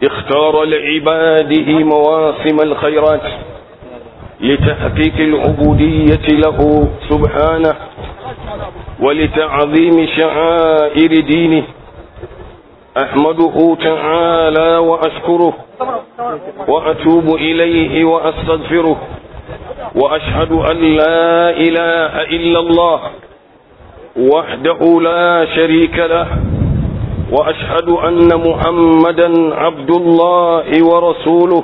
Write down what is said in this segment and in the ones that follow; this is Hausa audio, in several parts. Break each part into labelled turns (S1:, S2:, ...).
S1: اختار لعباده مواسم الخيرات لتحقيق العبودية له سبحانه ولتعظيم شعائر دينه أحمده تعالى وأشكره وأتوب إليه وأستغفره وأشهد أن لا إله إلا الله وحده لا شريك له وأشهد أن محمدا عبد الله ورسوله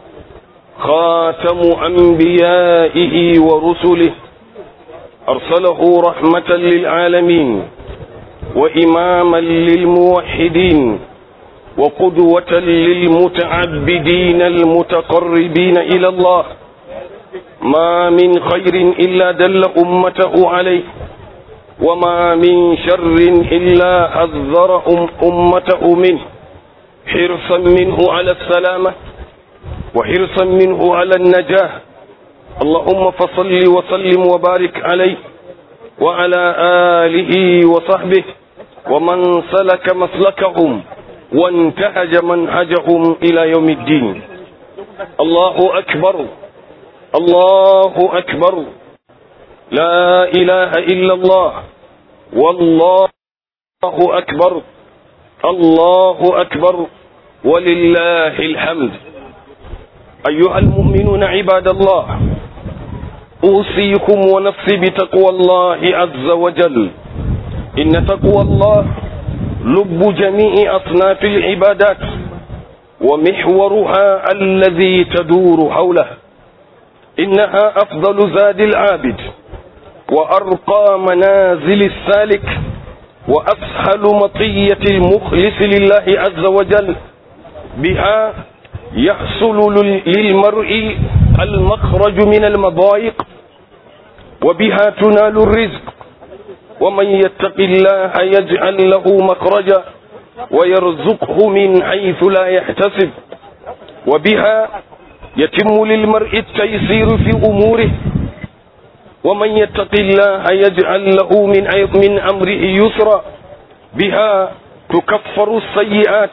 S1: خاتم أنبيائه ورسله أرسله رحمة للعالمين وإماما للموحدين وقدوة للمتعبدين المتقربين إلى الله ما من خير إلا دل أمته عليه وما من شر إلا حذر أمته منه حرصا منه على السلامة وحرصا منه على النجاة اللهم فصل وسلم وبارك عليه وعلى آله وصحبه ومن سلك مسلكهم وانتهج منهجهم إلى يوم الدين الله أكبر الله أكبر لا إله إلا الله والله أكبر الله أكبر ولله الحمد أيها المؤمنون عباد الله أوصيكم ونفسي بتقوى الله عز وجل إن تقوى الله لب جميع أصناف العبادات ومحورها الذي تدور حوله إنها أفضل زاد العابد وأرقى منازل السالك وأسهل مطية المخلص لله عز وجل بها يحصل للمرء المخرج من المضايق وبها تنال الرزق ومن يتق الله يجعل له مخرجا ويرزقه من حيث لا يحتسب وبها يتم للمرء التيسير في أموره ومن يتق الله يجعل له من من أمره يسرا بها تكفر السيئات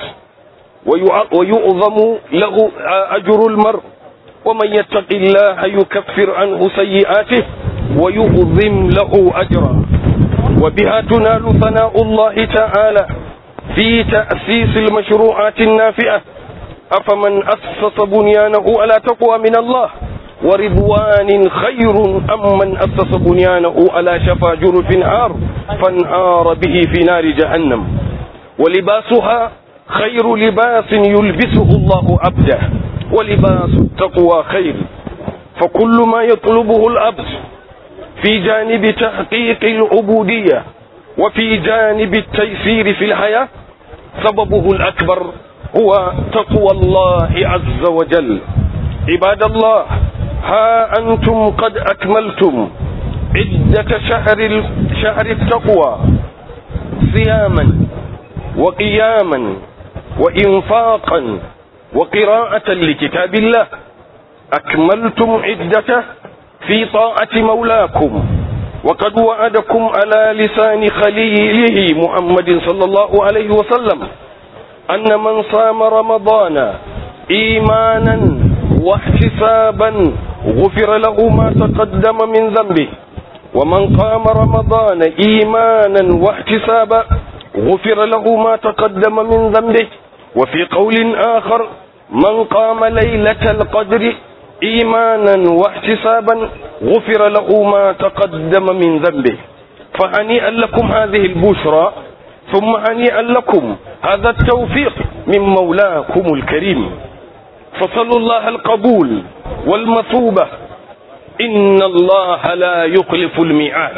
S1: ويؤظم له أجر المرء ومن يتق الله يكفر عنه سيئاته ويؤظم له أجرا وبها تنال ثناء الله تعالى في تأسيس المشروعات النافئة أفمن أسس بنيانه على تقوى من الله ورضوان خير أم من أسس بنيانه على شفا جرف نار فانهار به في نار جهنم ولباسها خير لباس يلبسه الله عبده ولباس التقوى خير فكل ما يطلبه العبد في جانب تحقيق العبودية وفي جانب التيسير في الحياة سببه الأكبر هو تقوى الله عز وجل عباد الله ها أنتم قد أكملتم عدة شهر شهر التقوى صياما وقياما وإنفاقا وقراءة لكتاب الله أكملتم عدته في طاعة مولاكم وقد وعدكم على لسان خليله محمد صلى الله عليه وسلم أن من صام رمضان إيمانا واحتسابا غفر له ما تقدم من ذنبه ومن قام رمضان إيمانا واحتسابا غفر له ما تقدم من ذنبه وفي قول آخر من قام ليلة القدر إيمانا واحتسابا غفر له ما تقدم من ذنبه فهنيئا لكم هذه البشرى ثم هنيئا لكم هذا التوفيق من مولاكم الكريم فصلوا الله القبول والمثوبة إن الله لا يخلف الميعاد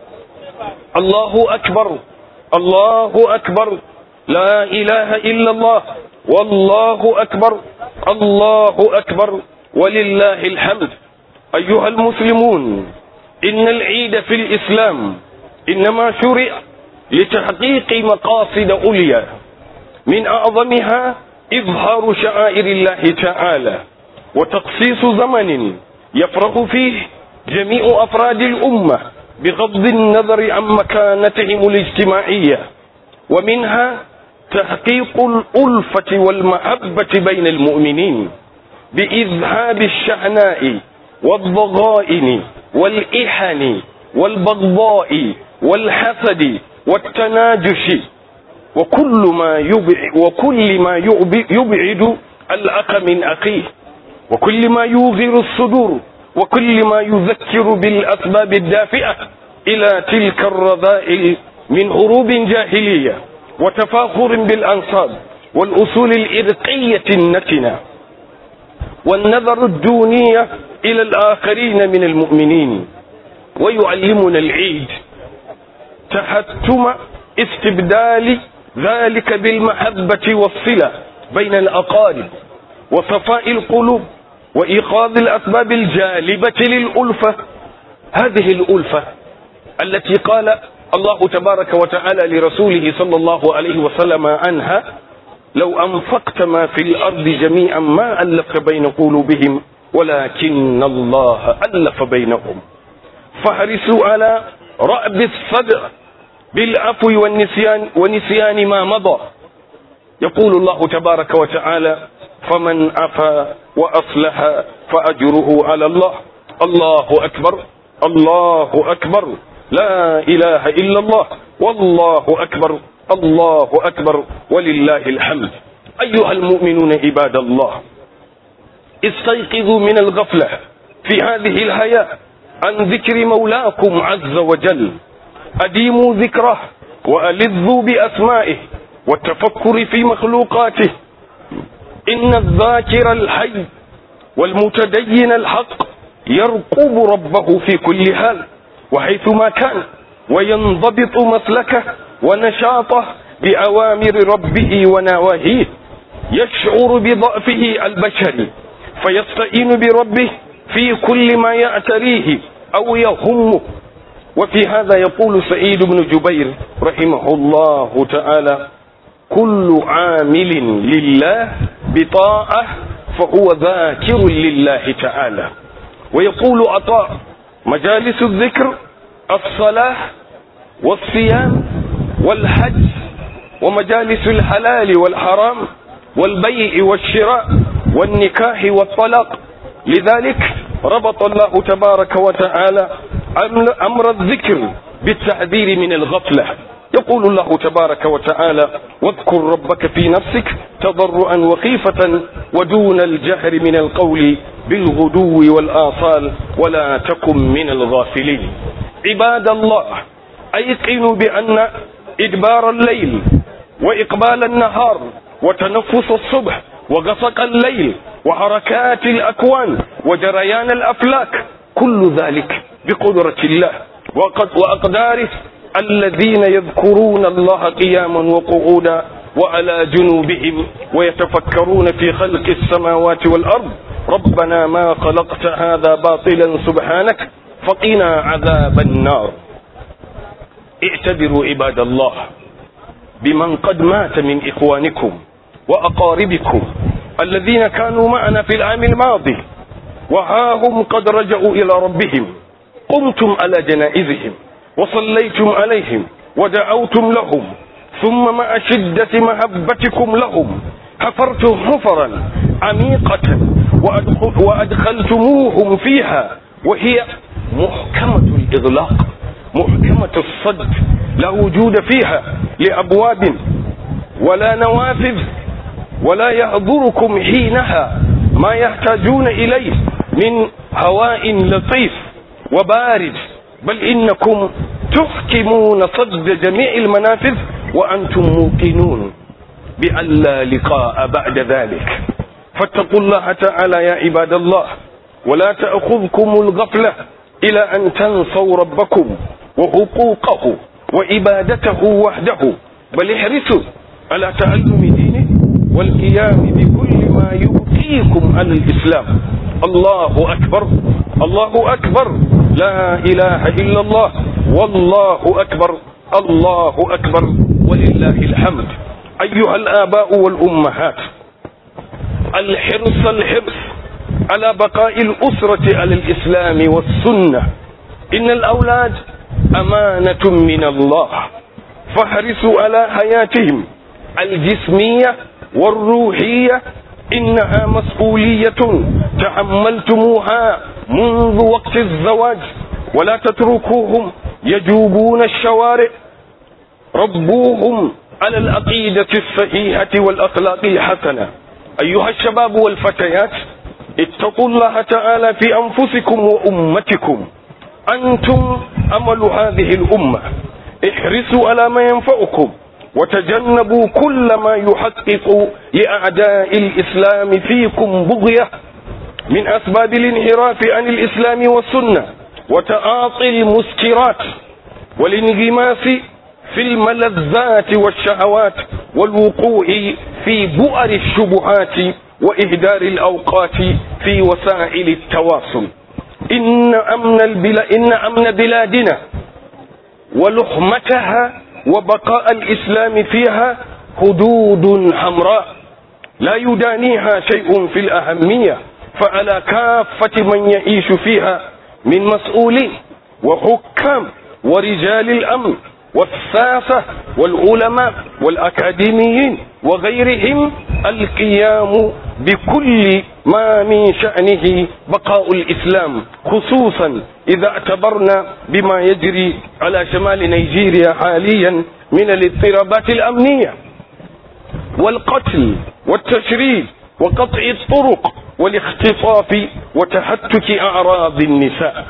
S1: الله أكبر الله أكبر لا إله إلا الله والله أكبر الله أكبر ولله الحمد أيها المسلمون إن العيد في الإسلام إنما شرع لتحقيق مقاصد عليا من أعظمها إظهار شعائر الله تعالى وتخصيص زمن يفرح فيه جميع أفراد الأمة بغض النظر عن مكانتهم الاجتماعية ومنها تحقيق الألفة والمحبة بين المؤمنين بإذهاب الشحناء والضغائن والإحن والبغضاء والحسد والتناجش وكل ما يبعد وكل ما يبعد الأخ من أخيه وكل ما يوغر الصدور وكل ما يذكر بالأسباب الدافئة إلى تلك الرذائل من هروب جاهلية وتفاخر بالأنصاب والأصول الإرقية النتنة والنظر الدونية إلى الآخرين من المؤمنين ويعلمنا العيد تحتم استبدال ذلك بالمحبة والصلة بين الأقارب وصفاء القلوب وإيقاظ الأسباب الجالبة للألفة هذه الألفة التي قال الله تبارك وتعالى لرسوله صلى الله عليه وسلم عنها لو أنفقت ما في الأرض جميعا ما ألفت بين قلوبهم ولكن الله ألف بينهم فاحرصوا على رأب الصدر بالعفو والنسيان ونسيان ما مضى يقول الله تبارك وتعالى فمن عفا وأصلح فأجره على الله الله أكبر الله أكبر لا إله إلا الله والله أكبر الله أكبر ولله الحمد أيها المؤمنون عباد الله استيقظوا من الغفلة في هذه الحياة عن ذكر مولاكم عز وجل أديموا ذكره وألذوا بأسمائه والتفكر في مخلوقاته إن الذاكر الحي والمتدين الحق يرقب ربه في كل حال وحيثما كان وينضبط مسلكه ونشاطه بأوامر ربه ونواهيه يشعر بضعفه البشري فيستعين بربه في كل ما يعتريه أو يهمه وفي هذا يقول سعيد بن جبير رحمه الله تعالى كل عامل لله بطاعة فهو ذاكر لله تعالى ويقول عطاء مجالس الذكر الصلاة والصيام والحج ومجالس الحلال والحرام والبيع والشراء والنكاح والطلاق لذلك ربط الله تبارك وتعالى أمر الذكر بالتحذير من الغفلة يقول الله تبارك وتعالى واذكر ربك في نفسك تضرعا وخيفة ودون الجهر من القول بالغدو والآصال ولا تكن من الغافلين عباد الله أيقنوا بأن إدبار الليل وإقبال النهار وتنفس الصبح وغسق الليل وحركات الأكوان وجريان الأفلاك كل ذلك بقدرة الله وقد وأقداره الذين يذكرون الله قياما وقعودا وعلى جنوبهم ويتفكرون في خلق السماوات والأرض ربنا ما خلقت هذا باطلا سبحانك فقنا عذاب النار اعتبروا عباد الله بمن قد مات من إخوانكم وأقاربكم الذين كانوا معنا في العام الماضي وها هم قد رجعوا إلى ربهم قمتم على جنائزهم وصليتم عليهم ودعوتم لهم ثم مع شدة محبتكم لهم حفرتم حفرا عميقة وأدخلتموهم فيها وهي محكمة الإغلاق محكمة الصد لا وجود فيها لأبواب ولا نوافذ ولا يحضركم حينها ما يحتاجون إليه من هواء لطيف وبارد بل إنكم تحكمون صد جميع المنافذ وأنتم موقنون بأن لا لقاء بعد ذلك فاتقوا الله تعالى يا عباد الله ولا تأخذكم الغفلة إلى أن تنسوا ربكم وحقوقه وعبادته وحده بل احرصوا على تعلم دينه والقيام بكل ما يبقيكم على الإسلام الله أكبر الله أكبر لا إله إلا الله والله أكبر الله أكبر ولله الحمد أيها الآباء والأمهات الحرص الحرص على بقاء الأسرة على الإسلام والسنة إن الأولاد أمانة من الله فاحرصوا على حياتهم الجسمية والروحية إنها مسؤولية تحملتموها منذ وقت الزواج ولا تتركوهم يجوبون الشوارع ربوهم على العقيدة الصحيحة والأخلاق الحسنة أيها الشباب والفتيات اتقوا الله تعالى في أنفسكم وأمتكم أنتم أمل هذه الأمة احرصوا على ما ينفعكم وتجنبوا كل ما يحقق لأعداء الإسلام فيكم بغية من أسباب الانحراف عن الإسلام والسنة وتعاطي المسكرات والانغماس في الملذات والشهوات والوقوع في بؤر الشبهات وإهدار الأوقات في وسائل التواصل إن أمن, البلا إن أمن بلادنا ولحمتها وبقاء الإسلام فيها حدود حمراء لا يدانيها شيء في الأهمية فعلى كافة من يعيش فيها من مسؤولين وحكام ورجال الأمن والساسة والعلماء والأكاديميين وغيرهم القيام بكل ما من شأنه بقاء الإسلام خصوصا إذا اعتبرنا بما يجري على شمال نيجيريا حاليا من الاضطرابات الأمنية والقتل والتشريد وقطع الطرق والاختطاف وتهتك أعراض النساء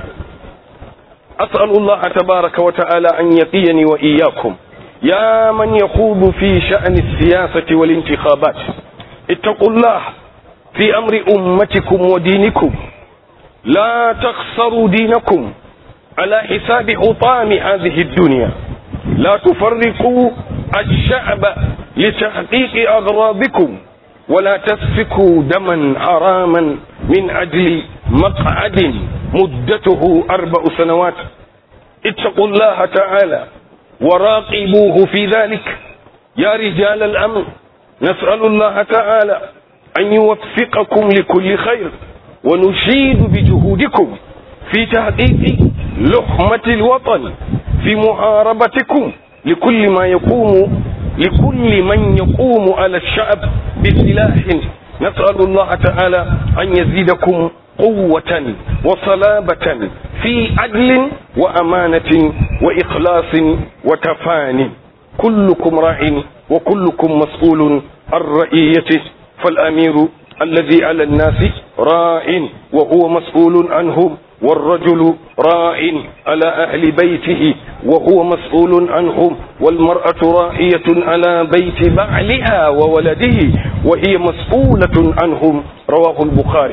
S1: أسأل الله تبارك وتعالى أن يقيني وإياكم يا من يخوض في شأن السياسة والانتخابات اتقوا الله في أمر أمتكم ودينكم لا تخسروا دينكم على حساب حطام هذه الدنيا لا تفرقوا الشعب لتحقيق أغراضكم ولا تسفكوا دما حراما من أجل مقعد مدته أربع سنوات اتقوا الله تعالى وراقبوه في ذلك يا رجال الأمن نسأل الله تعالى أن يوفقكم لكل خير ونشيد بجهودكم في تحقيق لحمة الوطن في محاربتكم لكل ما يقوم لكل من يقوم على الشعب بسلاح نسأل الله تعالى أن يزيدكم قوة وصلابة في عدل وأمانة وإخلاص وتفان كلكم راع وكلكم مسؤول عن رئيته فالأمير الذي على الناس راع وهو مسؤول عنهم والرجل راع على أهل بيته وهو مسؤول عنهم والمرأة راعية على بيت بعلها وولده وهي مسؤولة عنهم رواه البخاري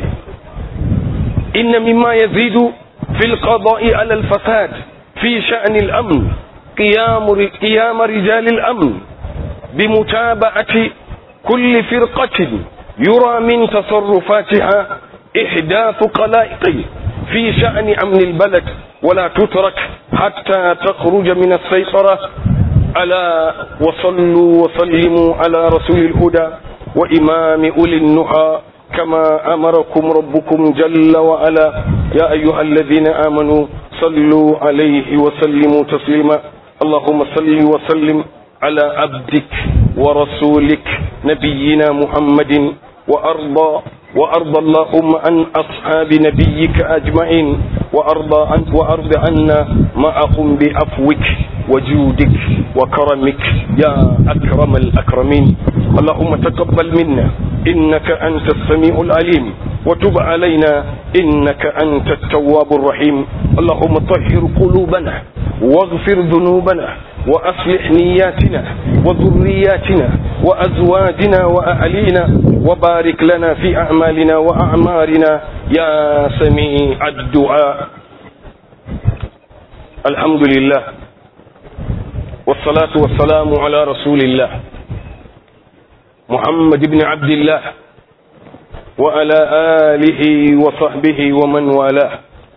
S1: إن مما يزيد في القضاء على الفساد في شأن الأمن قيام قيام رجال الأمن بمتابعة كل فرقة يرى من تصرفاتها إحداث قلائق في شأن أمن البلد ولا تترك حتى تخرج من السيطرة ألا وصلوا وسلموا على رسول الهدى وإمام أولي النهى كما أمركم ربكم جل وعلا يا أيها الذين آمنوا صلوا عليه وسلموا تسليما اللهم صل وسلم على عبدك ورسولك نبينا محمد وأرضى وأرضى اللهم عن أصحاب نبيك أجمعين وأرضى عن وأرض عنا معهم بعفوك وجودك وكرمك يا أكرم الأكرمين اللهم تقبل منا إنك أنت السميع العليم وتب علينا إنك أنت التواب الرحيم اللهم طهر قلوبنا واغفر ذنوبنا وأصلح نياتنا وذرياتنا وأزواجنا وأهلينا وبارك لنا في أعمالنا وأعمارنا يا سميع الدعاء الحمد لله والصلاة والسلام على رسول الله محمد بن عبد الله وعلى آله وصحبه ومن والاه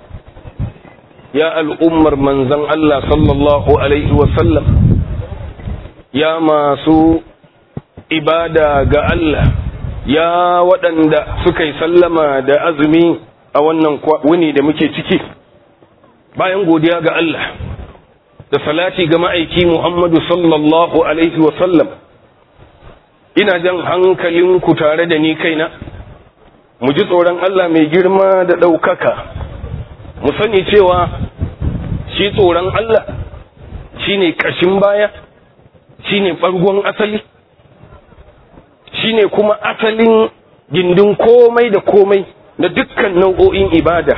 S1: يا الأمر من زن الله صلى الله عليه وسلم يا masu ibada ga Allah ya waɗanda suka yi sallama da azumi a wannan wuni da muke ciki bayan godiya ga Allah da salati ga ma'aiki Muhammadu sallallahu alaihi wasallam ina jan hankalinku tare da ni kaina mu ji tsoron Allah mai girma da ɗaukaka mu sani cewa shi tsoron Allah shi ne ƙashin baya shi ne ɓargon asali shi ne kuma asalin gindin komai da komai da dukkan nau'o'in ibada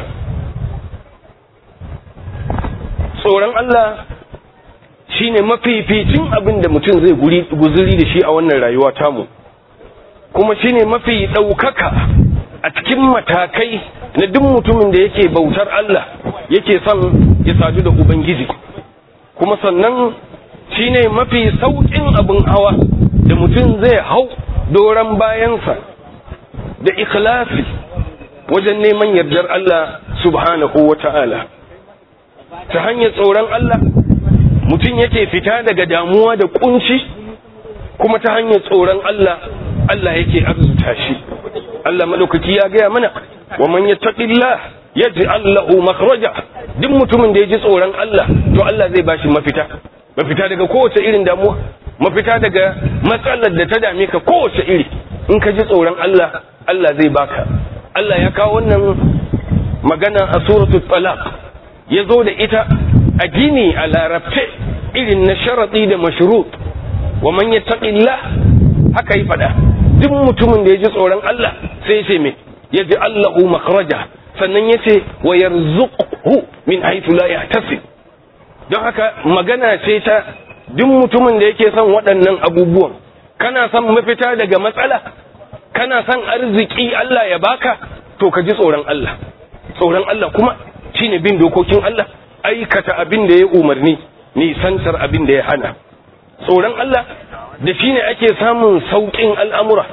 S1: tsoron Allah shi ne mafificin abin da mutum zai guzuri da shi a wannan rayuwa tamu kuma shi ne mafi ɗaukaka a cikin matakai na duk mutumin da yake bautar Allah yake son ya sadu da Ubangiji kuma sannan shi ne mafi sauƙin abin hawa da mutum zai hau doron bayansa da ikhlasi wajen neman yardar Allah subhanahu wa ta'ala ta hanyar tsoron Allah mutum yake fita daga damuwa da kunci kuma ta hanyar tsoron Allah Allah yake arzuta shi Allah madaukaki ya gaya mana wa man yattaqillah yaj'al lahu makhraja duk mutumin da ya ji tsoron Allah to Allah zai bashi mafita mafita daga kowace irin damuwa mafita daga matsalar da ta dame ka kowace iri in ka ji tsoron Allah Allah zai baka Allah ya kawo wannan magana a suratul talaq ya zo da ita a gini a larabce irin na sharaɗi da mashrut wa man yattaqillah haka yi fada duk mutumin da ya ji tsoron Allah sai ya ce me ya ji Allahu makhraja sannan ya ce wa yarzuqhu min haythu la yahtasib don haka magana ce ta duk mutumin da yake son waɗannan abubuwan kana son mafita daga matsala kana son arziki Allah ya baka to ka ji tsoron Allah tsoron Allah kuma shine bin dokokin Allah aikata abin da ya umarni nisantar abin da ya hana tsoron Allah da shine ake samun sauƙin al'amura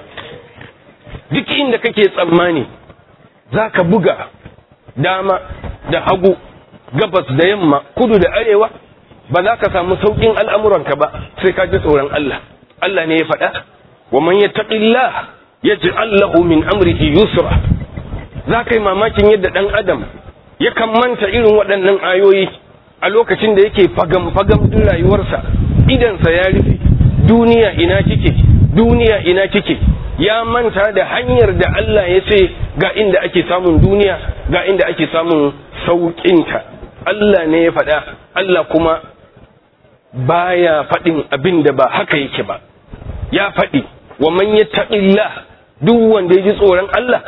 S1: duk inda kake tsammani za ka buga dama da hagu gabas da yamma kudu da arewa ba za ka samu sauƙin al'amuranka ba sai ka ji tsoron Allah Allah ne ya faɗa wa man yattaqillah yaj'al lahu min amrihi yusra za ka yi mamakin yadda ɗan adam yakan manta irin waɗannan ayoyi a lokacin da yake fagam-fagam din rayuwarsa idansa ya rufe duniya ina kike duniya ina kike ya manta da hanyar da Allah ya ce ga inda ake samun duniya ga inda ake samun sauƙinta Allah ne ya faɗa Allah kuma baya faɗin abin da ba haka yake ba ya faɗi wa man yattaqillah duk wanda ya ji tsoron Allah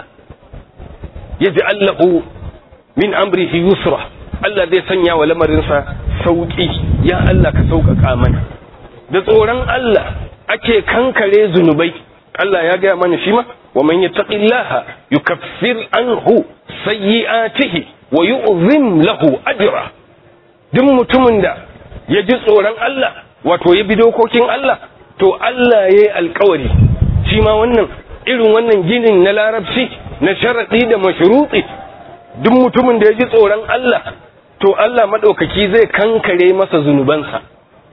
S1: ya ji Allahu min amrihi yusra Allah zai sanya wa lamarinsa sauƙi ya Allah ka sauƙaƙa mana da tsoron Allah ake kankare zunubai Allah ya gaya mana shi ma wa man yattaqillaha yukaffir anhu sayyi'atihi wa yu'zim lahu ajra duk mutumin da ya ji tsoron Allah wato ya bi dokokin Allah to Allah ya yi alkawari shi ma wannan irin wannan ginin na larabci na sharaɗi da mashruti duk mutumin da ya ji tsoron Allah to Allah maɗaukaki zai kankare masa zunubansa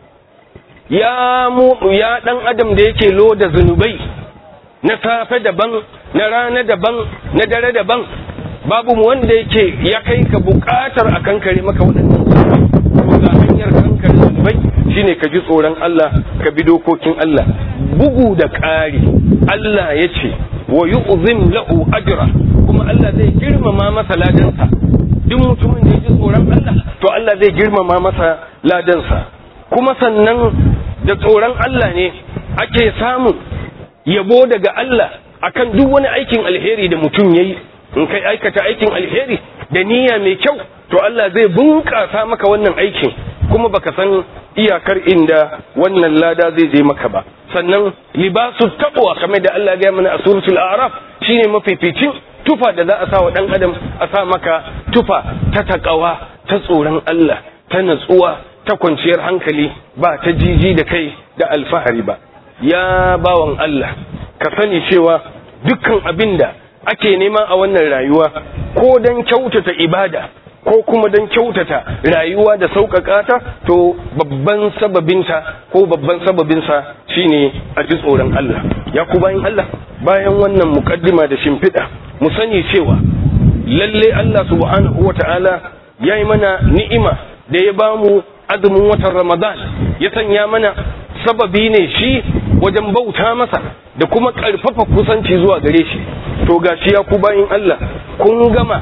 S1: ya mu ya ɗan adam da yake loda zunubai na safe daban na rana daban na dare daban babu wanda yake ya kai ka buƙatar a kankare maka waɗannan zunubai ga hanyar kankare zunubai shine ka ji tsoron Allah ka bi dokokin Allah bugu da ƙari Allah ya ce wa yu'zim lahu ajra kuma Allah zai girmama masa ladansa duk mutumin da ya ji tsoron Allah to Allah zai girmama masa ladansa kuma sannan da tsoron Allah ne ake samun yabo daga Allah akan duk wani aikin alheri da mutum yayi in kai aikata aikin alheri da niyya mai kyau to Allah zai bunƙasa maka wannan aikin kuma baka san iyakar inda wannan lada zai je maka ba sannan libasu taqwa kamar da Allah ya mana a suratul a'raf shine mafificin tufa da za a sa wa dan adam a sa maka tufa ta taqawa ta tsoron Allah ta natsuwa ta kwanciyar hankali ba ta jiji da kai da alfahari ba ya bawan Allah ka sani cewa dukkan abinda ake nema a wannan rayuwa ko dan kyautata ibada ko kuma don kyautata rayuwa da sauƙaƙa ta to babban sababinta ko babban sababinsa shine a ji tsoron Allah ya ku bayan Allah bayan wannan mukaddima da shimfiɗa mu sani cewa lalle Allah subhanahu wata'ala ya yi mana ni'ima da ya bamu azumin watan Ramadan ya sanya mana sababi ne shi wajen bauta masa da kuma ƙarfafa kusanci zuwa gare shi to gashi ya ku bayin Allah kun gama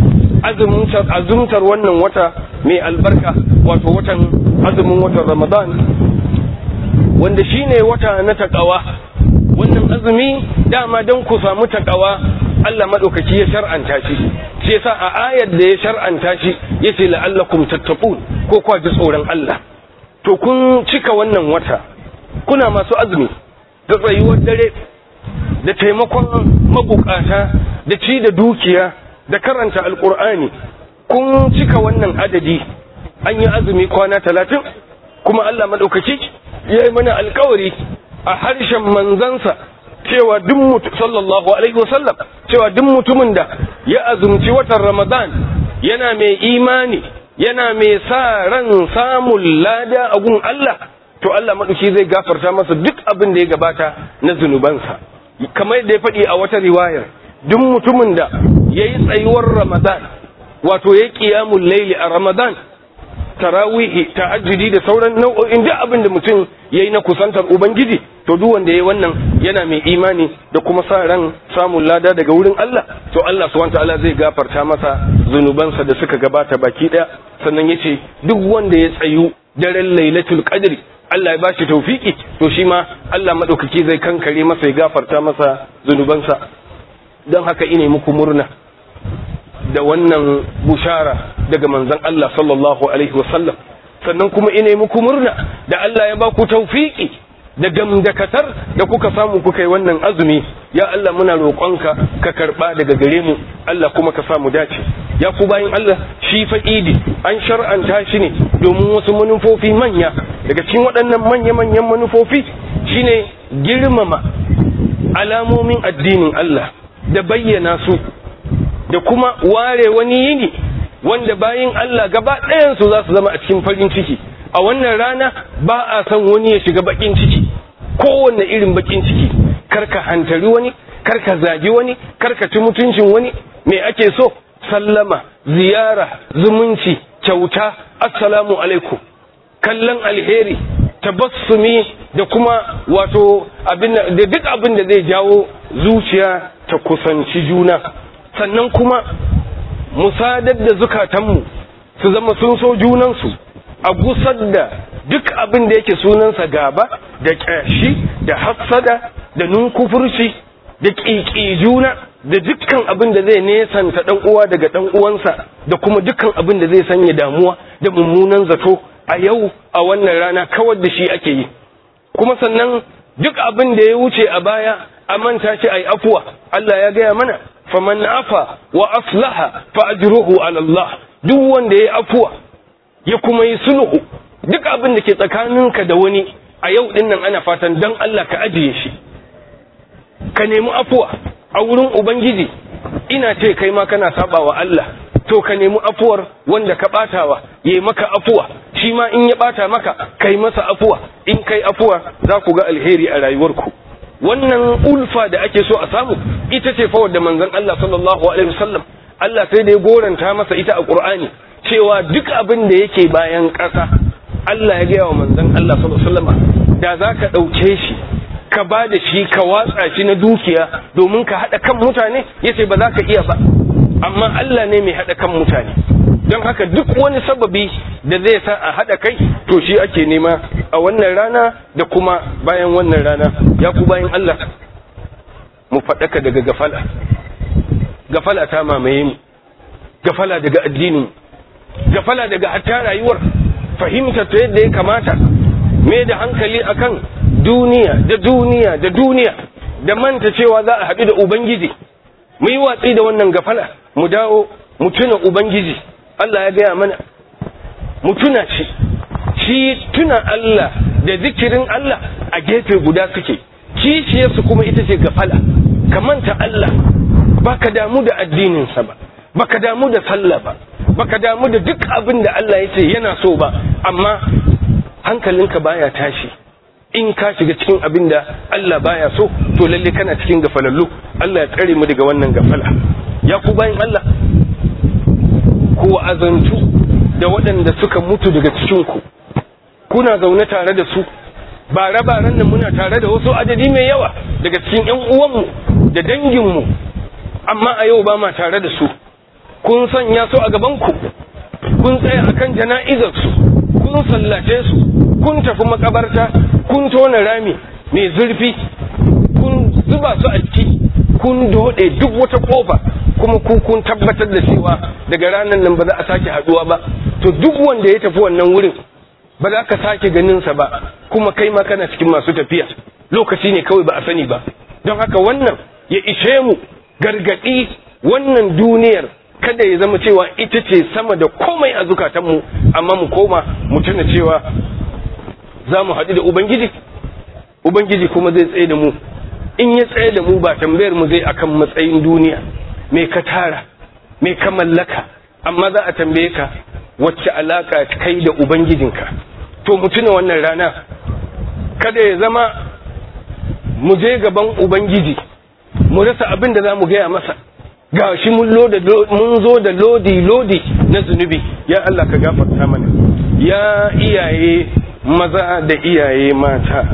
S1: azumtar wannan wata mai albarka wato watan azumin watan Ramadan wanda shine wata na takawa wannan azumi dama don ku samu takawa Allah madaukaki ya shar'anta shi shi yasa a ayar da ya shar'anta shi yace la'allakum tattaqun ko kwa ji tsoron Allah to kun cika wannan wata kuna masu azumi da tsayuwar dare da taimakon mabukata da ci da dukiya da karanta alkur'ani kun cika wannan adadi an yi azumi kwana talatin kuma Allah maɗaukaki ya yi mana alkawari a harshen manzansa cewa duk mutu sallallahu alaihi wasallam cewa duk mutumin da ya azumci watan ramadan yana mai imani yana mai sa ran samun lada a gun Allah to Allah maɗauki zai gafarta masa duk abin da ya gabata na zunubansa kamar da ya faɗi a wata riwayar duk mutumin da ya yi tsayuwar ramadan wato ya ƙiyamun laili a ramadan tarawihi ta'ajjudi da sauran nau'o'in duk abin da mutum ya yi na kusantar ubangiji to duk wanda ya yi wannan yana mai imani da kuma sa ran samun lada daga wurin Allah to Allah subhanahu ta'ala zai gafarta masa zunubansa da suka gabata baki daya sannan yace duk wanda ya tsayu daren lailatul qadri Allah ya bashi taufiki to shi ma Allah madaukaki zai kankare masa ya gafarta masa zunubansa don haka ine muku murna da wannan bushara daga manzon Allah sallallahu alaihi wasallam sannan kuma ine muku murna da Allah ya baku taufiki da gamdakatar da kuka samu kuka yi wannan azumi ya Allah muna roƙonka ka karɓa daga gare mu Allah kuma ka samu dace ya ku bayin Allah shi fa idi an shar'anta shi ne domin wasu manufofi manya daga cikin waɗannan manya-manyan manufofi shine girmama alamomin addinin Allah da bayyana su da kuma ware wani yini wanda bayin Allah gaba ɗayansu za su zama a cikin farin ciki a wannan rana ba a son wani ya shiga bakin ciki kowanne irin bakin ciki karka hantari wani karka zagi wani karka ci mutuncin wani me ake so sallama ziyara zumunci kyauta assalamu alaikum kallon alheri tabassumi da kuma wato abin da duk abin da zai jawo zuciya ta kusanci juna sannan kuma musadar da zukatanmu su zama sun so junansu a gusar da duk abin da yake sunansa gaba da ƙyashi da hassada da nunkufurci da ƙiƙi juna da dukkan abin da zai nesanta ɗan uwa daga ɗan uwansa da kuma dukkan abin da zai sanya damuwa da mummunan zato a yau a wannan rana kawar da shi ake yi kuma sannan duk abin da ya wuce a baya a manta shi ai afuwa Allah ya gaya mana faman afa wa aslaha fa ajruhu ala Allah duk wanda ya afuwa ya kuma yi sulhu duk abin da ke tsakaninka da wani a yau din nan ana fatan dan Allah ka ajiye shi ka nemi afuwa a wurin ubangiji ina ce kai ma kana saba wa Allah to ka nemi afuwar wanda ka batawa yayi maka afuwa shi ma in ya bata maka kai masa afuwa in kai afuwa za ku ga alheri a rayuwarku wannan ulfa da ake so a samu ita ce fa wadda manzon Allah sallallahu alaihi wasallam Allah sai da ya goranta masa ita a Qur'ani cewa duk abin da yake bayan ƙasa Allah ya gaya wa manzon Allah sallallahu alaihi wasallam da zaka dauke shi ka ba da shi ka watsa shi na dukiya domin ka hada kan mutane yace ba za ka iya ba amma Allah ne mai hada kan mutane don haka duk wani sababi da zai sa a hada kai to shi ake nema a wannan rana da kuma bayan wannan rana ya ku bayan Allah mu faɗaka daga gafala gafala ta mamaye mu gafala daga addinin gafala daga hatta rayuwar fahimta ta yadda ya kamata me da hankali akan duniya da duniya da duniya da manta cewa za a haɗu da ubangiji mu yi watsi da wannan gafala mu dawo mu tuna ubangiji Allah ya gaya mana mu tuna shi shi tuna Allah da zikirin Allah a gefe guda suke kishiyarsu kuma ita ce gafala ka manta Allah baka damu da addininsa ba baka damu da sallah ba baka damu da duk abin da Allah ya ce yana so ba amma hankalinka baya tashi in ka shiga cikin abin da Allah baya so to lalle kana cikin gafalallu Allah ya tsare mu daga wannan gafala ya ku bayan Allah ku azantu da waɗanda suka mutu daga cikin ku kuna zaune tare da su bare-baren nan muna tare da wasu adadi mai yawa daga cikin 'yan uwanmu da danginmu amma a yau ba ma tare da su kun sanya su a gabanku kun tsaya akan jana'izarsu kun sallace su kun tafi makabarta kun tona rami mai zurfi kun zuba su a ciki kun dode duk wata kofa kuma ku kun tabbatar da cewa daga ranar nan ba za a sake haduwa ba to duk wanda ya tafi wannan wurin ba za ka sake ganinsa ba kuma kai ma kana cikin masu tafiya lokaci ne kawai ba a sani ba don haka wannan ya ishe mu gargadi wannan duniyar kada ya zama cewa ita ce sama da komai a zukatanmu amma mu koma mu tuna cewa za mu haɗu da ubangiji ubangiji kuma zai tsaye da mu in ya tsaye da mu ba tambayar mu zai akan matsayin duniya me ka tara me ka mallaka amma za a tambaye ka wacce alaka kai da ubangijinka to mu tuna wannan rana kada ya zama mu je gaban ubangiji mu rasa abin da za mu gaya masa ga shi mun zo da lodi lodi na zunubi ya Allah ka gafarta mana ya iyaye maza da iyaye mata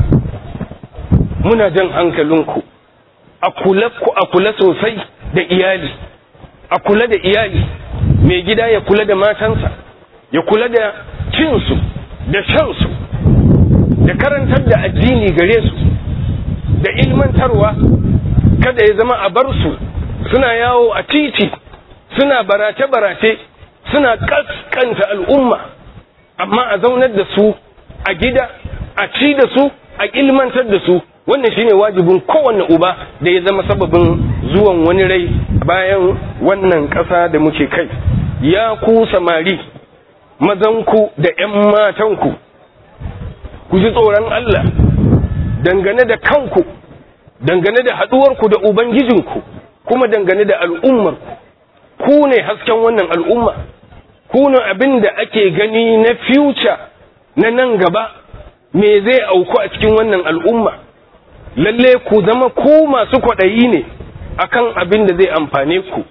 S1: muna jan hankalinku a kula ku a kula sosai da iyali a kula da iyali mai gida ya kula da matansa ya kula da cinsu da shansu da karantar da addini gare su da ilmantarwa kada ya zama a bar su suna yawo a titi suna barace-barace suna kaskanta al'umma amma a zaunar da su a gida a ci da su a ilmantar da su wannan shine wajibin kowanne uba da ya zama sababin zuwan wani rai bayan wannan ƙasa da muke kai ya ku samari mazanku da 'yan matanku ku ji tsoron Allah dangane da kanku dangane da haɗuwarku da ubangijinku kuma dangane da al'ummarku ku ne hasken wannan al'umma ku ne abin da ake gani na future na nan gaba me zai auku a cikin wannan al'umma lalle ku zama ku masu kwaɗayi ne akan abin da zai amfane ku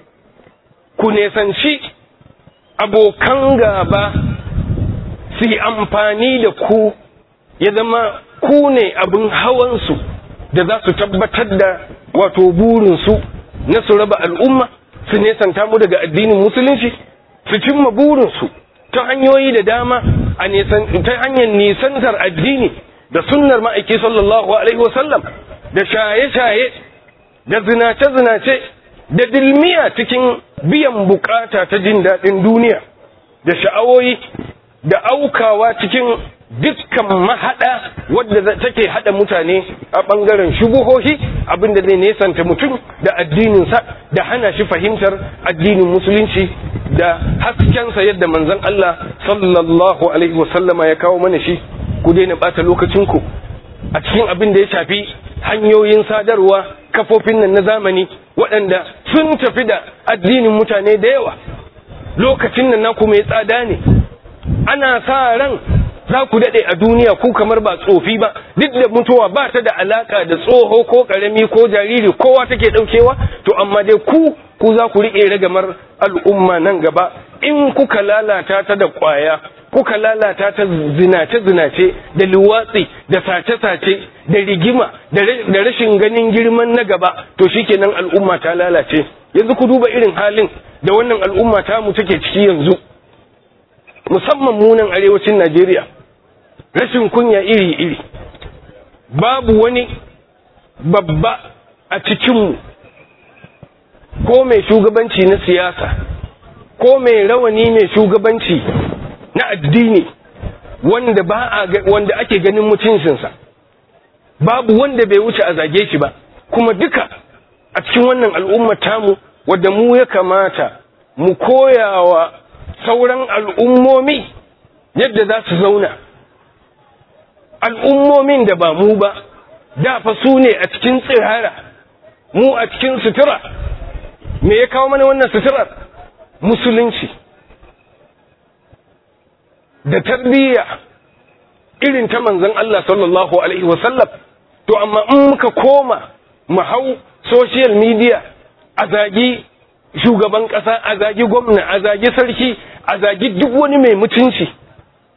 S1: ku nesanci abokan gaba su yi amfani da ku ya zama ku ne abin hawansu da za su tabbatar da wato burinsu na su raba al'umma su nesanta mu daga addinin musulunci su cimma burinsu ta hanyoyi da dama ta hanyar nisantar addini da sunnar ma'aiki sallallahu alaihi wasallam da shaye-shaye da zinace-zinace da dilmiya cikin biyan bukata ta jin daɗin duniya da sha'awoyi da aukawa cikin dukkan mahaɗa wadda take haɗa mutane a ɓangaren shubuhohi abinda zai nesanta mutum da addininsa da hana shi fahimtar addinin musulunci da haskensa yadda manzon Allah sallallahu alaihi wasallama ya kawo mana shi ku daina ɓata lokacinku a cikin abin da ya shafi hanyoyin sadarwa kafofin nan na zamani waɗanda sun tafi da addinin mutane da yawa lokacin nan naku mai tsada ne ana sa ran za ku daɗe a duniya ku kamar ba tsofi ba duk da mutuwa ba ta da alaka da tsoho ko ƙarami ko jariri kowa take ɗaukewa to amma dai ku ku za ku riƙe ragamar al'umma nan gaba in kuka lalata ta da ƙwaya kuka lalata ta zinace-zinace da luwatsi da sace-sace da rigima da rashin ganin girman na gaba to shikenan al'umma ta lalace yanzu ku duba irin halin da wannan al'umma ta mu take ciki yanzu musamman munan arewacin Najeriya rashin kunya iri-iri babu wani babba a cikinmu ko mai shugabanci na siyasa ko mai rawani mai shugabanci na addini wanda ba a wanda ake ganin mutuncinsa babu wanda bai wuce a zage shi ba kuma duka a cikin wannan al'ummar tamu wadda mu ya kamata mu koyawa sauran al'ummomi yadda za su zauna al'ummomin da ba mu ba da fa su ne a cikin tsirara mu a cikin sutura me ya kawo mana wannan suturar musulunci da tarbiyya irin ta manzon Allah sallallahu alaihi wasallam to amma in muka koma mu hau social media a zagi shugaban ƙasa a zagi gwamna a zagi sarki a zagi duk wani mai mutunci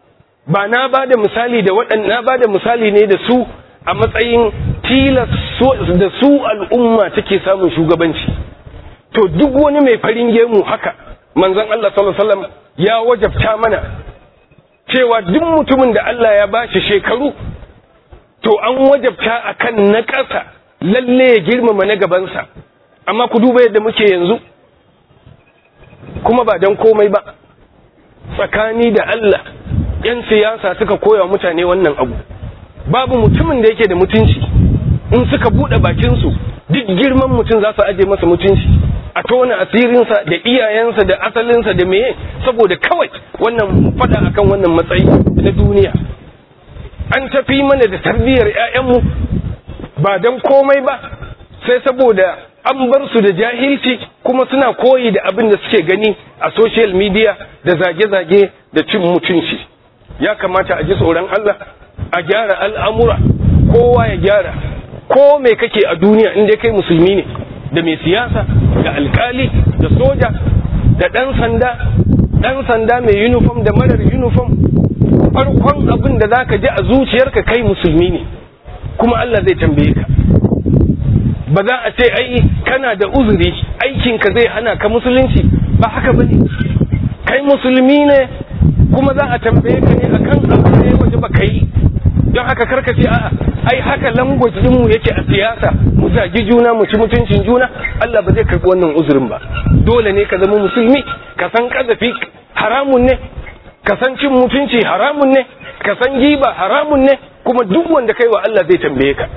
S1: ba na ba da misali da waɗannan ba da misali ne da su a matsayin tilas da su al'umma take samun shugabanci to duk wani mai farin gemu haka manzon Allah sallallahu alaihi wasallam ya wajabta mana cewa duk mutumin da Allah ya bashi shekaru to an wajabta akan na ƙasa lalle ya girmama na gabansa amma ku duba yadda muke yanzu kuma ba don komai ba tsakani da Allah ‘yan siyasa suka koya mutane wannan abu babu mutumin da yake da mutunci in suka buɗe bakinsu duk girman mutum za su aje masa mutunci a tona asirinsa da iyayensa da asalinsa da meye saboda kawai wannan fada akan wannan matsayi na duniya an tafi mana da tarbiyyar 'ya'yanmu ba don komai ba sai saboda an bar su da jahilci kuma suna koyi da abin da suke gani a social media da zage-zage da cin mutunci ya kamata a ji tsoron Allah a gyara al'amura kowa ya gyara ko mai kake a duniya inda kai musulmi ne da mai siyasa da alkali da soja da ɗan sanda ɗan sanda mai uniform da marar uniform farkon abin da za ka ji a zuciyarka kai musulmi ne kuma Allah zai tambaye ka ba za a ce ai kana da uzuri aikinka zai hana ka musulunci ba haka ba ne kai musulmi ne kuma za a tambaye ka ne akan abin da ya waje ba kai don haka karka ce a'a ai haka language mu yake a siyasa mu zagi juna mu ci mutuncin juna Allah ba zai karbi wannan uzurin ba dole ne ka zama musulmi ka san kazafi haramun ne ka san cin mutunci haramun ne ka san giba haramun ne kuma duk wanda kai wa Allah zai tambaye ka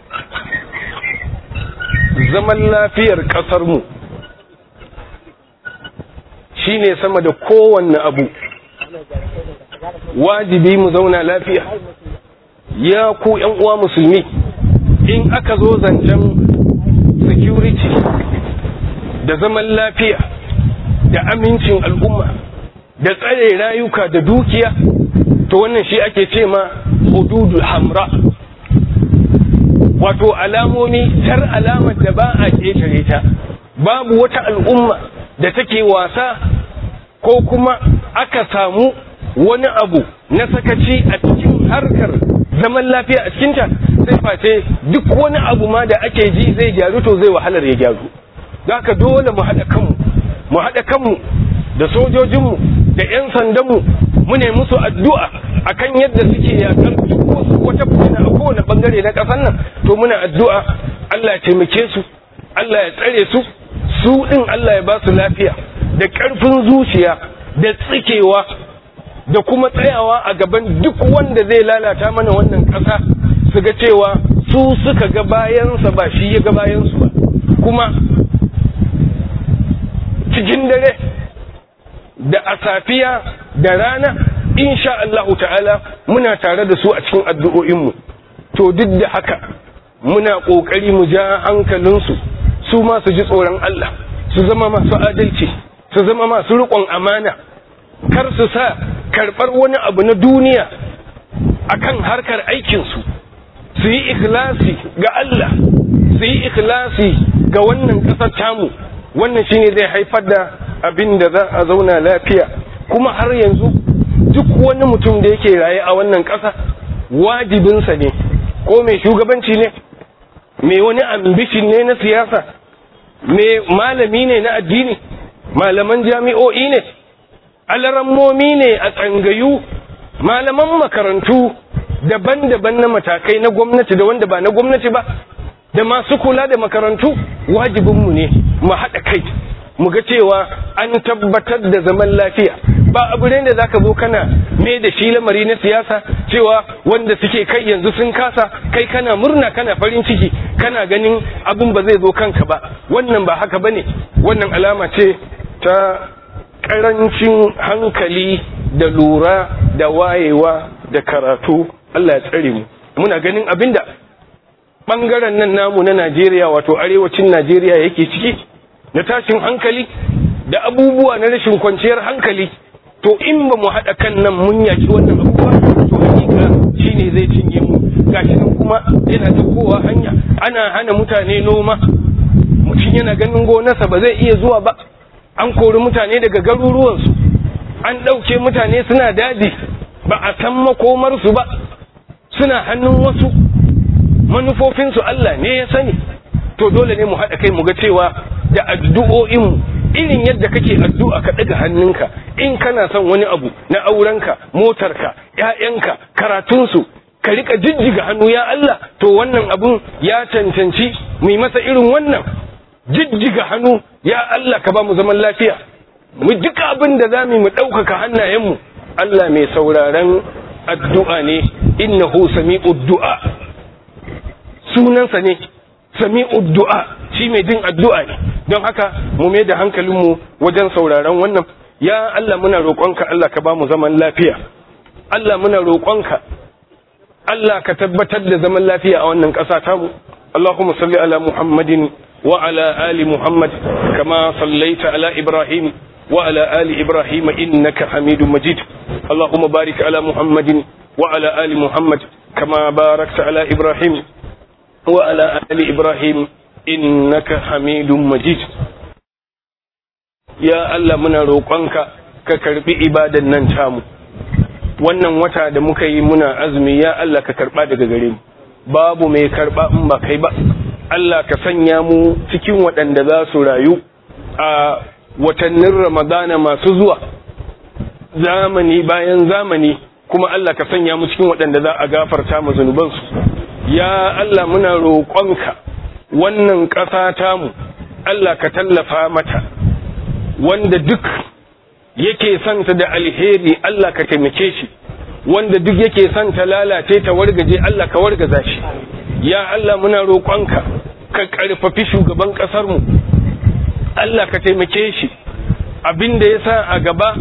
S1: zaman lafiyar kasar mu shine sama da kowanne abu wajibi mu zauna lafiya ya ku yan uwa musulmi in aka zo zancen security da zaman lafiya da amincin al'umma da tsare rayuka da dukiya to wannan shi ake ce ma hududul hamra wato alamomi tar alamar da ba a ƙetare ta babu wata al'umma da take wasa ko kuma aka samu wani abu na sakaci a cikin harkar zaman lafiya a cikinta sai face duk wani abu ma da ake ji zai gyaru to zai wahalar ya gyaru za ka dole mu haɗa kanmu mu haɗa kanmu da sojojinmu da 'yan sandanmu mu ne musu addu'a akan yadda suke yakar duk wasu wata fitina a kowane bangare na ƙasar nan to muna addu'a Allah ya taimake su Allah ya tsare su su ɗin Allah ya ba su lafiya da ƙarfin zuciya da tsikewa da kuma tsayawa a gaban duk wanda zai lalata mana wannan ƙasa su ga cewa su suka ga bayansa ba shi ya ga bayansu ba kuma cikin dare da a safiya da rana insha Allahu ta'ala muna tare da su a cikin addu'o'inmu to duk da haka muna ƙoƙari mu ja hankalinsu su ma su ji tsoron Allah su zama masu adalci su zama masu riƙon amana kar su sa karɓar wani abu na duniya akan harkar aikinsu su yi ikhlasi ga Allah su yi ikhlasi ga wannan ƙasar tamu wannan shine zai haifar da abin da za a zauna lafiya kuma har yanzu duk wani mutum da yake raye a wannan ƙasa wajibinsa ne ko mai shugabanci ne mai wani ambishin ne na siyasa mai malami ne na addini malaman jami'o'i ne alarammomi ne a tsangayu malaman makarantu daban-daban na matakai na gwamnati da wanda ba na gwamnati ba da masu kula da makarantu wajibinmu ne mu haɗa kai mu ga cewa an tabbatar da zaman lafiya ba abu ne da zaka zo kana me da shi lamari na siyasa cewa wanda suke kai yanzu sun kasa kai kana murna kana farin ciki kana ganin abin ba zai zo kanka ba wannan ba haka bane wannan alama ce ta karancin hankali da lura da wayewa da karatu Allah ya tsare mu muna ganin abinda bangaren nan namu na Najeriya wato arewacin Najeriya yake ciki na tashin hankali da abubuwa na rashin kwanciyar hankali to in ba mu haɗa kan nan mun yaki wannan abubuwa to hakika shine zai cinye mu gashi nan kuma yana kowa hanya ana hana mutane noma mutum yana ganin gonarsa ba zai iya zuwa ba an kori mutane daga garuruwansu an ɗauke mutane suna daji ba a san makomarsu ba suna hannun wasu manufofinsu Allah ne ya sani to dole ne mu haɗa kai mu ga cewa da addu'o'inmu irin yadda kake addu'a ka ɗaga hannunka in kana son wani abu na aurenka motarka ‘ya'yanka karatunsu ka rika jijjiga hannu ya Allah to wannan abun ya cancanci mu masa irin wannan jijjiga hannu ya Allah ka ba mu zaman lafiya mu duka abin da za mu mu ɗaukaka hannayenmu Allah mai sauraron addu'a ne innahu sami'ud du'a sunansa ne sami'ud du'a shi mai jin addu'a ne don haka mu mai da hankalinmu wajen sauraron wannan ya Allah muna roƙonka Allah ka ba mu zaman lafiya Allah muna roƙonka Allah ka tabbatar da zaman lafiya a wannan ƙasa tamu Allahumma salli ala Muhammadin wa ala ali Muhammad kama sallaita ala Ibrahim wa ala ali Ibrahim innaka Hamidum Majid Allahumma barik ala Muhammadin wa ala ali Muhammad kama barakta ala Ibrahim wa ala ali Ibrahim innaka Hamidum Majid Ya Allah muna roƙonka ka karbi ibadan nan tamu wannan wata da muka yi muna azumi ya Allah ka karba daga gare mu babu mai karba in ba kai ba Allah ka sanya mu cikin waɗanda za su rayu a watannin Ramadana masu zuwa zamani bayan zamani kuma Allah ka sanya mu cikin waɗanda za a gafarta mu zunubansu ya Allah muna roƙonka wannan ƙasa tamu Allah ka tallafa mata wanda duk yake santa da alheri Allah ka taimake shi wanda duk yake santa lalace ta wargaje Allah ka wargaza shi ya Allah muna roƙonka ka ƙarfafi shugaban ƙasarmu Allah ka taimake shi abinda ya sa a gaba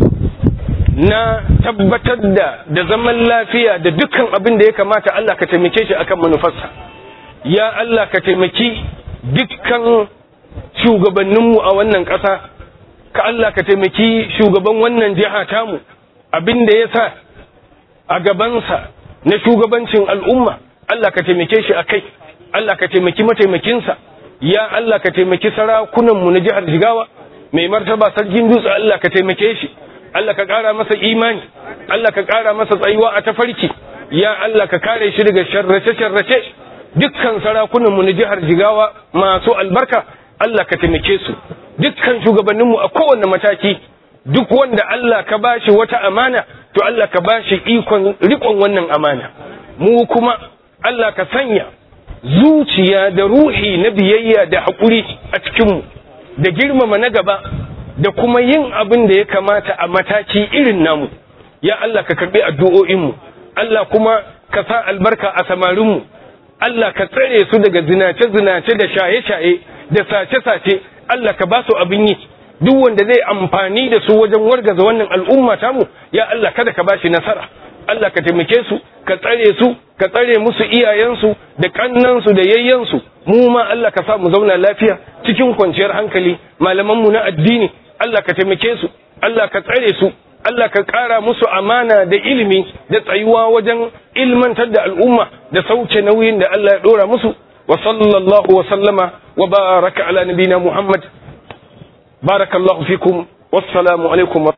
S1: na tabbatar da da zaman lafiya da dukkan abin da ya kamata Allah ka taimake shi akan manufarsa ya Allah ka taimaki dukkan shugabanninmu a wannan ƙasa ka Allah ka taimaki shugaban wannan jiha tamu abin da ya sa a gabansa na shugabancin al'umma Allah ka taimake shi a kai Allah ka taimaki mataimakinsa ya Allah ka taimaki sarakunanmu na jihar Jigawa mai martaba sarkin dutse Allah ka taimake shi Allah ka ƙara masa imani Allah ka ƙara masa tsayuwa a tafarki ya Allah ka kare shi daga sharrace-sharrace dukkan sarakunanmu na jihar Jigawa masu albarka Allah ka taimake su dukkan shugabanninmu a kowane mataki duk wanda Allah ka bashi wata amana to Allah ka bashi ikon rikon wannan amana mu kuma Allah ka sanya zuciya da ruhi na biyayya da haƙuri a cikinmu da girmama na gaba da kuma yin abin da ya kamata a mataki irin namu ya Allah ka karbi addu'o'inmu Allah kuma ka sa albarka a samarinmu Allah ka tsare su daga zinace-zinace da shaye-shaye da sace-sace Allah ka ba su abin yi duk wanda zai amfani da su wajen wargaza wannan al'umma tamu ya Allah kada ka bashi nasara Allah ka taimake su ka tsare su ka tsare musu iyayensu da kannansu da yayyansu mu ma Allah ka sa mu zauna lafiya cikin kwanciyar hankali malamanmu na addini Allah ka taimake su Allah ka tsare su Allah ka ƙara musu amana da ilimi da tsayuwa wajen ilmantar da al'umma da sauke nauyin da Allah ya ɗora musu wa sallallahu wa sallama wa baraka ala nabina Muhammad barakallahu fikum wassalamu alaikum